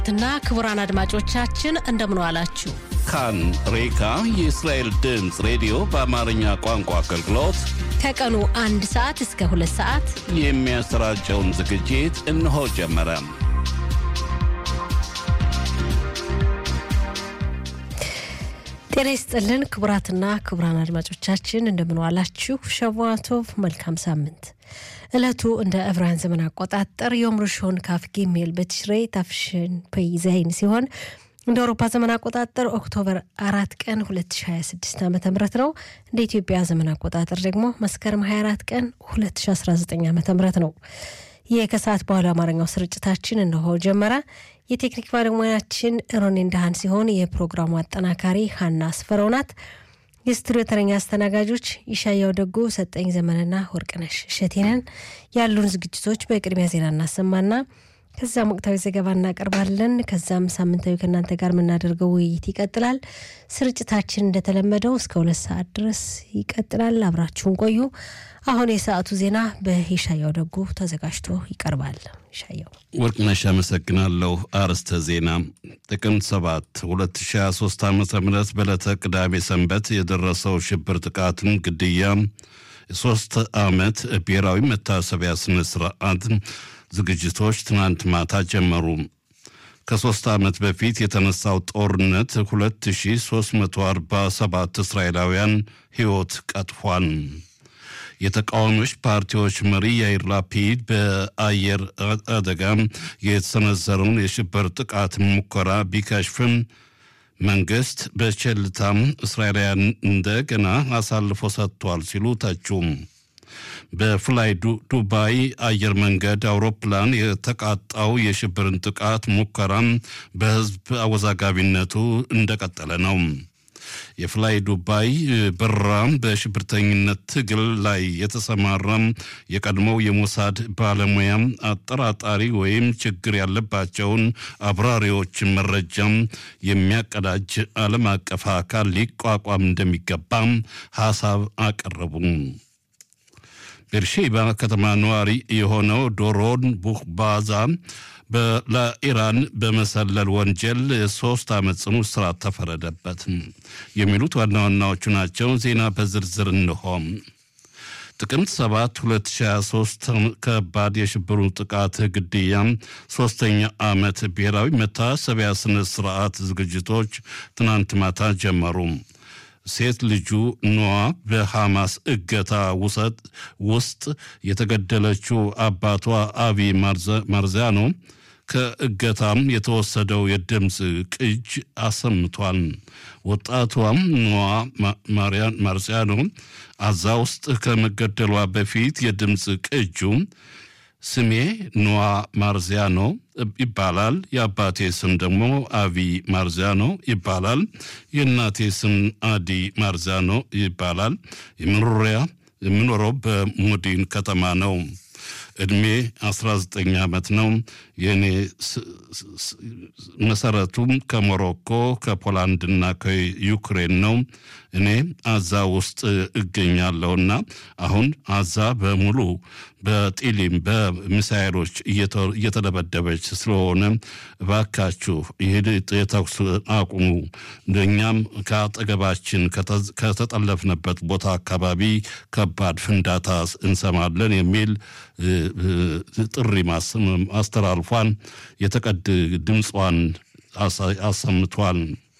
እና ክቡራን አድማጮቻችን እንደምን ዋላችሁ። ካን ሬካ የእስራኤል ድምፅ ሬዲዮ በአማርኛ ቋንቋ አገልግሎት ከቀኑ አንድ ሰዓት እስከ ሁለት ሰዓት የሚያሰራጨውን ዝግጅት እነሆ ጀመረ። ጤና ይስጥልን ክቡራትና ክቡራን አድማጮቻችን እንደምን ዋላችሁ። ሸዋቶቭ መልካም ሳምንት። ዕለቱ እንደ ዕብራውያን ዘመን አቆጣጠር ዮም ርሾን ካፍ ጊሜል በትሽሬ ታፍሽን ፔይዛይን ሲሆን እንደ አውሮፓ ዘመን አቆጣጠር ኦክቶበር አራት ቀን 2026 ዓ ም ነው። እንደ ኢትዮጵያ ዘመን አቆጣጠር ደግሞ መስከረም 24 ቀን 2019 ዓ ም ነው። ይህ ከሰዓት በኋላ አማርኛው ስርጭታችን እነሆ ጀመረ። የቴክኒክ ባለሙያችን ሮኔ እንዳሃን ሲሆን የፕሮግራሙ አጠናካሪ ሀና አስፈረው ናት። የስቱዲዮ ተረኛ አስተናጋጆች ይሻያው ደጎ፣ ሰጠኝ ዘመንና ወርቅነሽ እሸቴንን። ያሉን ዝግጅቶች በቅድሚያ ዜና እናሰማና ከዛም ወቅታዊ ዘገባ እናቀርባለን። ከዛም ሳምንታዊ ከእናንተ ጋር የምናደርገው ውይይት ይቀጥላል። ስርጭታችን እንደተለመደው እስከ ሁለት ሰዓት ድረስ ይቀጥላል። አብራችሁን ቆዩ። አሁን የሰዓቱ ዜና በይሻያው ደጎ ተዘጋጅቶ ይቀርባል። ይሻያው ወርቅነሽ አመሰግናለሁ። አርዕስተ ዜና ጥቅምት 7 2023 ዓ ም በዕለተ ቅዳሜ ሰንበት የደረሰው ሽብር ጥቃትን ግድያ የሶስት ዓመት ብሔራዊ መታሰቢያ ስነ ስርዓት ዝግጅቶች ትናንት ማታ ጀመሩ። ከሦስት ዓመት በፊት የተነሳው ጦርነት 2347 እስራኤላውያን ሕይወት ቀጥፏል። የተቃዋሚዎች ፓርቲዎች መሪ ያይር ላፒድ በአየር አደጋ የተሰነዘረውን የሽብር ጥቃት ሙከራ ቢከሽፍም መንግስት በቸልታም እስራኤላውያን እንደገና አሳልፎ ሰጥቷል ሲሉ ተቹም። በፍላይ ዱባይ አየር መንገድ አውሮፕላን የተቃጣው የሽብርን ጥቃት ሙከራም በሕዝብ አወዛጋቢነቱ እንደቀጠለ ነው። የፍላይ ዱባይ በረራም በሽብርተኝነት ትግል ላይ የተሰማራም የቀድሞው የሞሳድ ባለሙያም አጠራጣሪ ወይም ችግር ያለባቸውን አብራሪዎች መረጃም የሚያቀዳጅ ዓለም አቀፍ አካል ሊቋቋም እንደሚገባም ሀሳብ አቀረቡ። ቤርሼባ ከተማ ነዋሪ የሆነው ዶሮን ቡክባዛ ለኢራን በመሰለል ወንጀል ሶስት ዓመት ጽኑ እስራት ተፈረደበት። የሚሉት ዋና ዋናዎቹ ናቸው። ዜና በዝርዝር እንሆም። ጥቅምት 7 2023 ከባድ የሽብሩ ጥቃት ግድያ ሶስተኛ ዓመት ብሔራዊ መታሰቢያ ስነ ስርዓት ዝግጅቶች ትናንት ማታ ጀመሩ። ሴት ልጁ ኖዋ በሐማስ እገታ ውሰጥ ውስጥ የተገደለችው አባቷ አቢ ማርዚያኖ ከእገታም የተወሰደው የድምፅ ቅጅ አሰምቷል። ወጣቷም ኖዋ ማርዚያኖ አዛ ውስጥ ከመገደሏ በፊት የድምፅ ቅጁ ስሜ ኖዋ ማርዚያኖ ይባላል። የአባቴ ስም ደግሞ አቪ ማርዚያኖ ይባላል። የእናቴ ስም አዲ ማርዚያኖ ይባላል። የመኖሪያ የምኖረው በሙዲን ከተማ ነው። እድሜ 19 ዓመት ነው። የእኔ መሰረቱም ከሞሮኮ ከፖላንድና ከዩክሬን ነው። እኔ አዛ ውስጥ እገኛለሁና አሁን አዛ በሙሉ በጢሊም በሚሳይሎች እየተደበደበች ስለሆነ እባካችሁ ይህ የተኩስ አቁሙ፣ እኛም ከአጠገባችን ከተጠለፍንበት ቦታ አካባቢ ከባድ ፍንዳታ እንሰማለን የሚል ጥሪ አስተላልፏን የተቀድ ድምጿን አሰምቷል።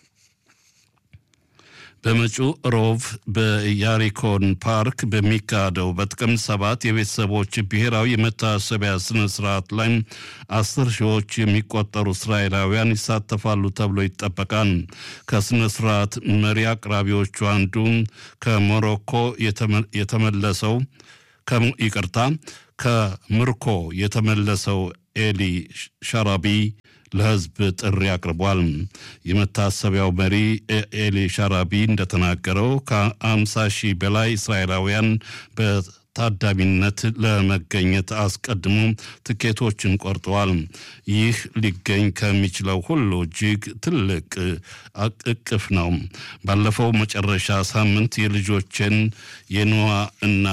በመጪው ሮብ በያሪኮን ፓርክ በሚካሄደው በጥቅምት ሰባት የቤተሰቦች ብሔራዊ የመታሰቢያ ስነ ስርዓት ላይ አስር ሺዎች የሚቆጠሩ እስራኤላውያን ይሳተፋሉ ተብሎ ይጠበቃል። ከስነ ስርዓት መሪ አቅራቢዎቹ አንዱ ከሞሮኮ የተመለሰው ይቅርታ ከምርኮ የተመለሰው ኤሊ ሻራቢ ለሕዝብ ጥሪ አቅርቧል። የመታሰቢያው መሪ ኤሊ ሻራቢ እንደተናገረው ከአምሳ ሺህ በላይ እስራኤላውያን ታዳሚነት ለመገኘት አስቀድሞ ትኬቶችን ቆርጠዋል። ይህ ሊገኝ ከሚችለው ሁሉ እጅግ ትልቅ እቅፍ ነው። ባለፈው መጨረሻ ሳምንት የልጆችን የኖዋ እና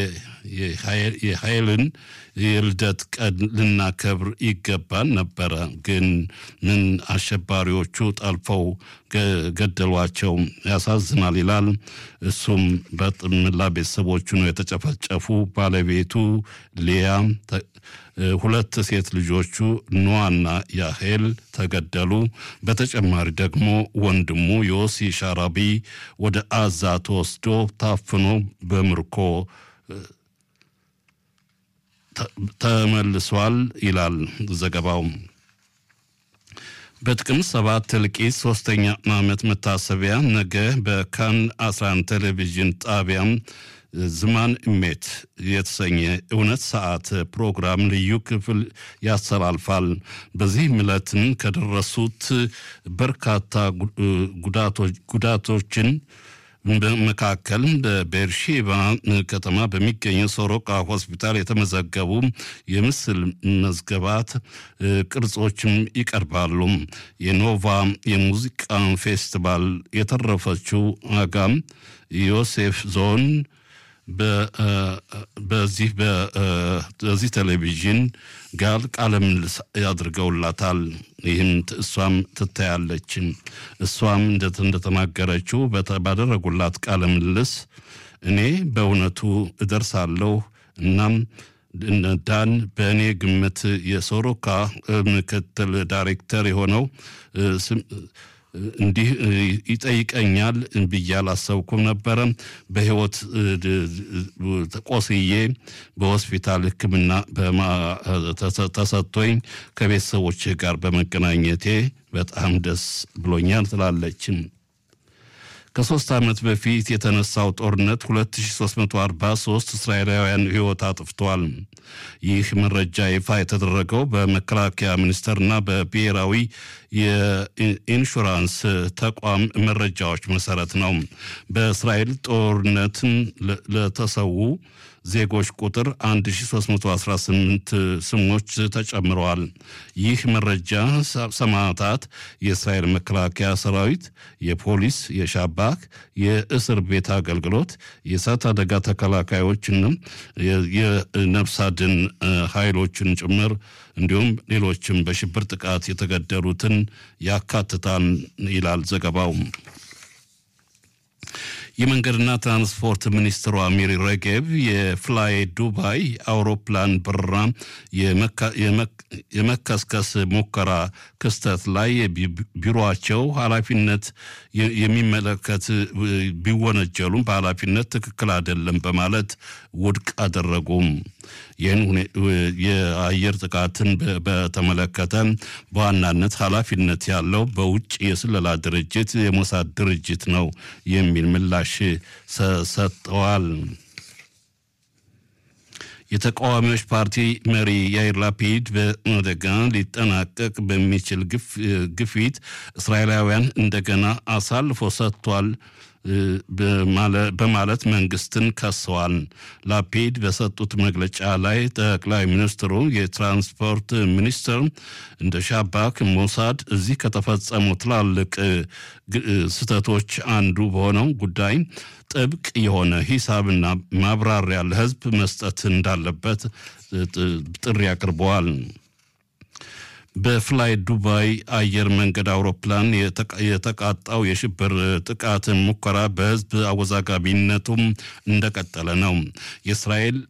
የኃይልን የልደት ቀን ልናከብር ይገባን ነበረ፣ ግን ምን አሸባሪዎቹ ጠልፈው ገደሏቸው። ያሳዝናል ይላል። እሱም በጥምላ ቤተሰቦቹ ነው የተጨፈጨፉ። ባለቤቱ ሊያ፣ ሁለት ሴት ልጆቹ ኖዋና ያሄል ተገደሉ። በተጨማሪ ደግሞ ወንድሙ ዮሲ ሻራቢ ወደ አዛ ተወስዶ ታፍኖ በምርኮ ተመልሷል ይላል ዘገባው። በጥቅምት ሰባት እልቂት ሶስተኛ ዓመት መታሰቢያ ነገ በካን 11 ቴሌቪዥን ጣቢያም ዝማን እሜት የተሰኘ እውነት ሰዓት ፕሮግራም ልዩ ክፍል ያስተላልፋል። በዚህም ዕለትን ከደረሱት በርካታ ጉዳቶችን መካከል በቤርሼባ ከተማ በሚገኘው ሶሮቃ ሆስፒታል የተመዘገቡ የምስል መዝገባት ቅርጾችም ይቀርባሉ። የኖቫ የሙዚቃ ፌስቲቫል የተረፈችው አጋም ዮሴፍ ዞን በዚህ በዚህ ቴሌቪዥን ጋር ቃለ ምልልስ ያድርገውላታል። ይህም እሷም ትታያለች። እሷም እንደተናገረችው ባደረጉላት ቃለ ምልልስ እኔ በእውነቱ እደርሳለሁ እናም ዳን በእኔ ግምት የሶሮካ ምክትል ዳይሬክተር የሆነው እንዲህ ይጠይቀኛል ብዬ አላሰብኩም ነበረ። በህይወት ቆስዬ በሆስፒታል ሕክምና ተሰጥቶኝ ከቤተሰቦች ጋር በመገናኘቴ በጣም ደስ ብሎኛል ትላለችም። ከሶስት ዓመት በፊት የተነሳው ጦርነት 2343 እስራኤላውያን ሕይወት አጥፍቷል። ይህ መረጃ ይፋ የተደረገው በመከላከያ ሚኒስቴርና በብሔራዊ የኢንሹራንስ ተቋም መረጃዎች መሰረት ነው። በእስራኤል ጦርነትን ለተሰዉ ዜጎች ቁጥር 1318 ስሞች ተጨምረዋል። ይህ መረጃ ሰማዕታት የእስራኤል መከላከያ ሰራዊት፣ የፖሊስ፣ የሻባክ፣ የእስር ቤት አገልግሎት፣ የእሳት አደጋ ተከላካዮችና የነፍስ አድን ኃይሎችን ጭምር እንዲሁም ሌሎችም በሽብር ጥቃት የተገደሉትን ያካትታል ይላል ዘገባው። የመንገድና ትራንስፖርት ሚኒስትሯ ሚሪ ሬጌቭ የፍላይ ዱባይ አውሮፕላን በረራ የመከስከስ ሙከራ ክስተት ላይ ቢሮቸው ኃላፊነት የሚመለከት ቢወነጀሉም በኃላፊነት ትክክል አይደለም በማለት ውድቅ አደረጉም። ይህን የአየር ጥቃትን በተመለከተ በዋናነት ኃላፊነት ያለው በውጭ የስለላ ድርጅት የሞሳድ ድርጅት ነው የሚል ምላሽ ሰጥተዋል። የተቃዋሚዎች ፓርቲ መሪ ያይር ላፒድ በአደጋ ሊጠናቀቅ በሚችል ግፊት እስራኤላውያን እንደገና አሳልፎ ሰጥቷል በማለት መንግስትን ከሰዋል። ላፒድ በሰጡት መግለጫ ላይ ጠቅላይ ሚኒስትሩ የትራንስፖርት ሚኒስትር እንደ ሻባክ፣ ሞሳድ እዚህ ከተፈጸሙ ትላልቅ ስህተቶች አንዱ በሆነው ጉዳይ ጥብቅ የሆነ ሂሳብና ማብራሪያ ለሕዝብ መስጠት እንዳለበት ጥሪ አቅርበዋል። በፍላይ ዱባይ አየር መንገድ አውሮፕላን የተቃጣው የሽብር ጥቃት ሙከራ በህዝብ አወዛጋቢነቱም እንደቀጠለ ነው። የእስራኤል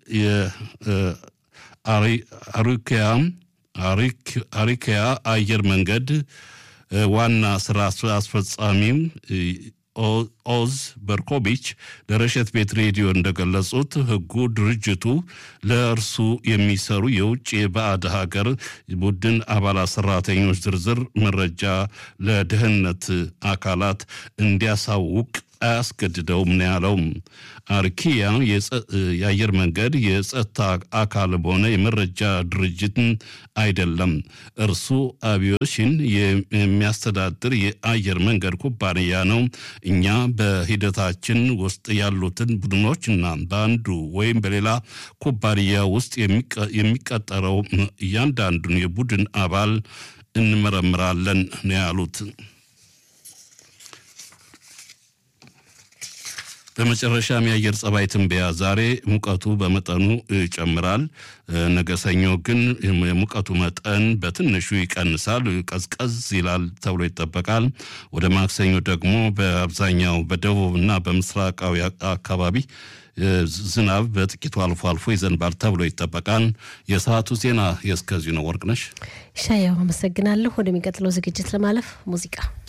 አሪኪያ አየር መንገድ ዋና ስራ አስፈጻሚም ኦዝ በርኮቢች ለረሸት ቤት ሬዲዮ እንደገለጹት ህጉ ድርጅቱ ለእርሱ የሚሰሩ የውጭ የባዕድ ሀገር ቡድን አባላት ሰራተኞች ዝርዝር መረጃ ለደህንነት አካላት እንዲያሳውቅ አያስገድደውም ነው ያለው። አርኪያ የአየር መንገድ የጸጥታ አካልም ሆነ የመረጃ ድርጅት አይደለም። እርሱ አቪዬሽን የሚያስተዳድር የአየር መንገድ ኩባንያ ነው። እኛ በሂደታችን ውስጥ ያሉትን ቡድኖችና በአንዱ ወይም በሌላ ኩባንያ ውስጥ የሚቀጠረው እያንዳንዱን የቡድን አባል እንመረምራለን ነው ያሉት። በመጨረሻም የአየር ጸባይ ትንበያ ዛሬ ሙቀቱ በመጠኑ ይጨምራል። ነገ ሰኞ ግን የሙቀቱ መጠን በትንሹ ይቀንሳል፣ ቀዝቀዝ ይላል ተብሎ ይጠበቃል። ወደ ማክሰኞ ደግሞ በአብዛኛው በደቡብ እና በምስራቃዊ አካባቢ ዝናብ በጥቂቱ አልፎ አልፎ ይዘንባል ተብሎ ይጠበቃል። የሰዓቱ ዜና የእስከዚሁ ነው። ወርቅነሽ ሻያው አመሰግናለሁ። ወደሚቀጥለው ዝግጅት ለማለፍ ሙዚቃ